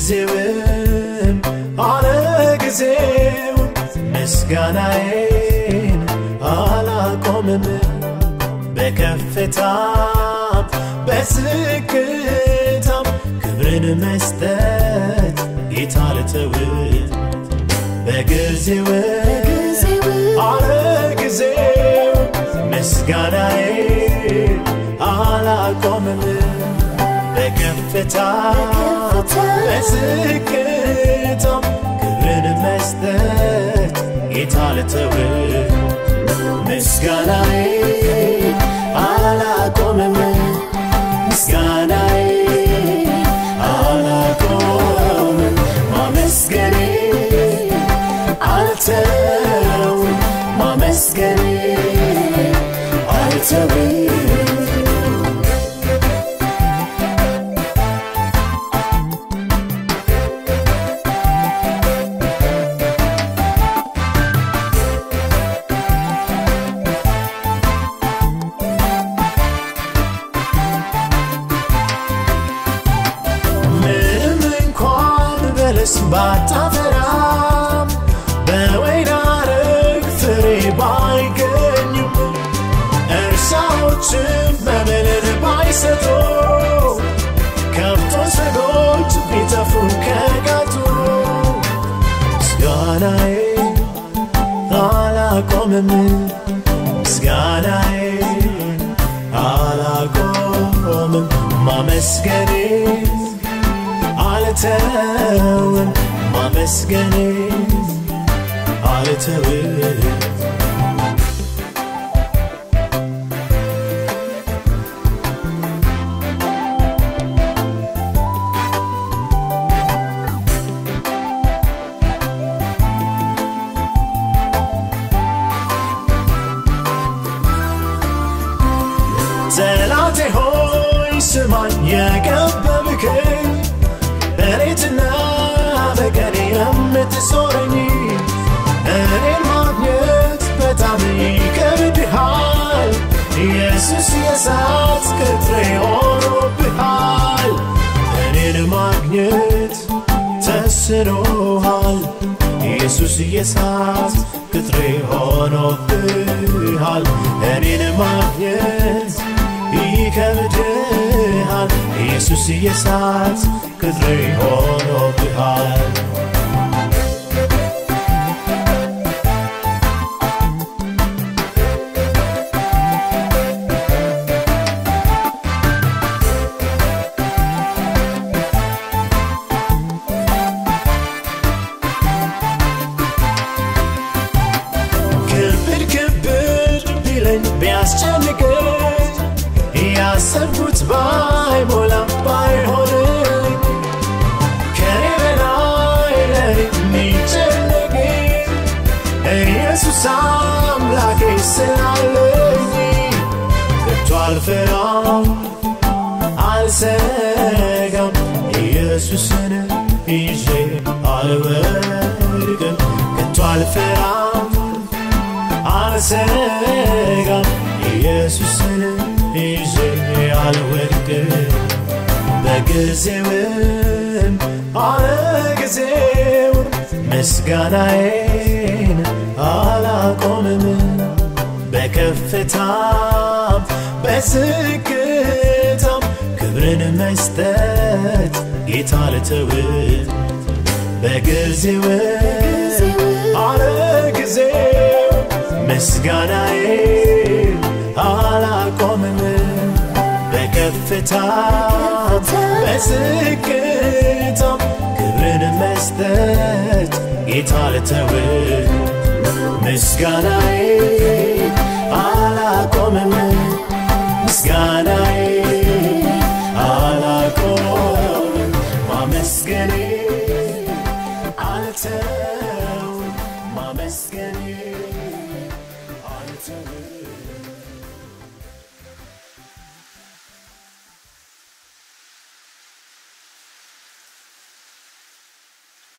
በጊዜውም አለ ጊዜው ምስጋናዬን አላቆምም በከፍታም በዝቅታም ክብርን መስጠት ጌታ ልተውት በጊዜው አለ ጊዜው ምስጋናዬን አላቆምም በከፍታ በዝቅታም ክብርን መስጠት ጌታ ልተውት ምስጋናዬ አላቆምም ምስጋናዬ አላቆምም ማመስገኔ አልተውም ማመስገኔ አልተውም ምንም እንኳን በለስ ባታፈራም በወይን አረግ ፍሬ ባይገኙም እርሻዎችም መብልን ባይሰጡ ከብቶች በጎች ቢጠፉ ከጋጡ ምስጋናዬ አላቆምም ምስጋናዬ አላቆምም ማመስገኔ አልተውም ማመስገኔ አልተውም ጠላቴ ሆይ ስማኝ የከበብከኝ በሌትና በቀን የምትሶረኝ እኔን ማግኘት በጣም ይከብድሃል ኢየሱስ የእሳት ቅጥሬ ሆኖብሃል እኔን ማግኘት ተስኖሃል ኢየሱስ የእሳት ቅጥሬ ሆኖብሃል እኔን ማግኘት ይከብድሃል ኢየሱስ የእሳት ቅጥሬ ሆኖብሃል ክብድ ክብድ ቢለኝ ቢያስጨንቀኝ ያሰብኩት ባይሞላም ባይሆንልኝ ከኔ በላይ ለኔ የሚጨነቅ ኢየሱስ አምላኬ ስላለኝ ከቶ አልፈራም አልሰጋም ኢየሱስን ይዤ አልወድቅም ከቶ አልፈራም አልሰጋም ኢየሱስን ይዤ አልወድቅም በጊዜውም አለ ጊዜው ምስጋናዬን አላቆምም በከፍታም በዝቅታም ክብርን መስጠት ጌታ ልተውት በጊዜው አለ ጊዜው ምስጋናዬ አላቆምም በከፍታ በዝቅታም ክብርን መስጠት ጌታ ልተውት ምስጋናዬ አላቆምም ምስጋናዬ አላቆምም ማመስገኔ አልተውም ማመስገኔ